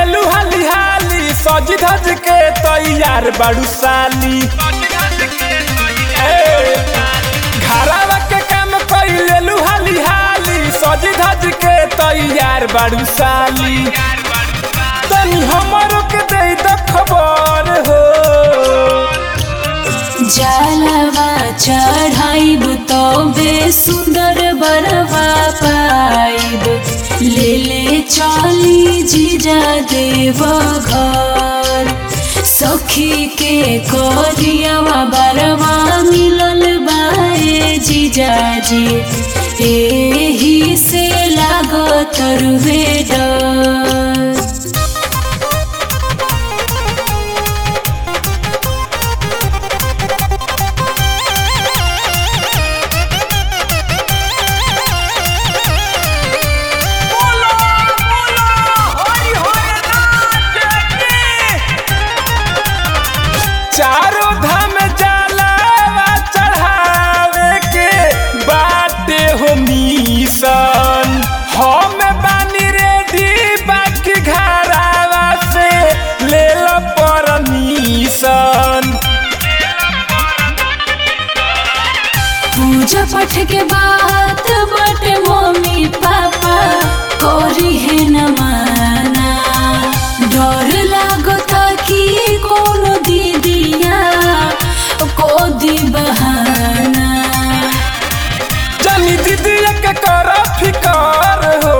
लेलू हाली हाली सज धज के तैयार बाड़ू साली ए, घरवा के काम कई लेलू हाली हाली सज धज के तैयार बाड़ू साली तनी हमरो के दे द खबर हो जलवा चढ़ाइब तबे सुंदर बरवा पाइब ले ले चली जीजा देव घर सखी के करियावा बरवा मिलल बाए जीजाजी एही से लागत रुवे डर चारों धाम जलावा चढ़ावे के बाटे हो मिशन हम बानी रेडी बाकी घरावा से ले लो परमिशन पूजा पाठ के बात बटे मम्मी पापा करी है न माना डर लागत कि कोनो दीदिया को दी बहाना जनी दीदी के कर फिकर हो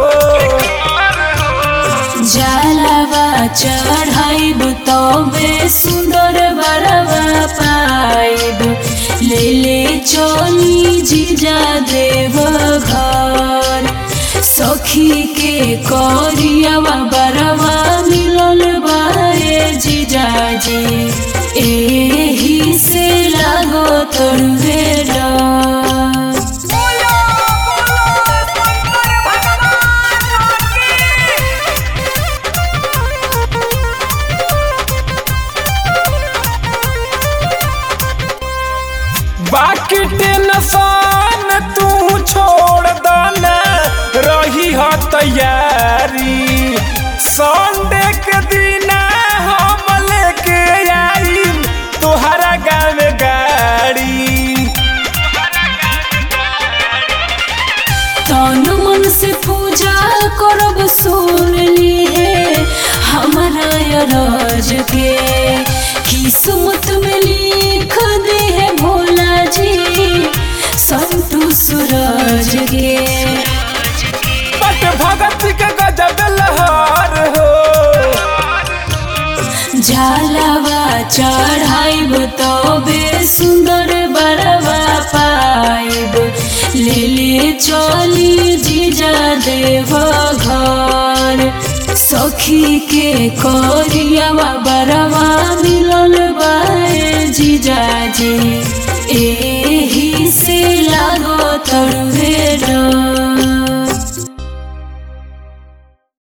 जलवा चढ़ाइब तबे सुंदर बरवा पाइब ले ले चली जीजा देव घर सखी के करियावा बरवा मिलल बाए जीजाजी एही से लागो तोड़वे डर बाकी टेंशन तू छोड़ दना रही हो तैयारी संडे के दिन हम लेके आई तोहरा गाँव गाड़ी तन मन से पूजा करब सुन ली है हमारा राज के किस्मत में लिख दे है भोला जी संतु सूरज के बट भगत के गजब लहर हो झालवा चढ़ाइब तबे सुंदर बरवा पाइब ले ले चली जीजा देव घर सखी के करियावा बरवा मिलल बाए जीजाजी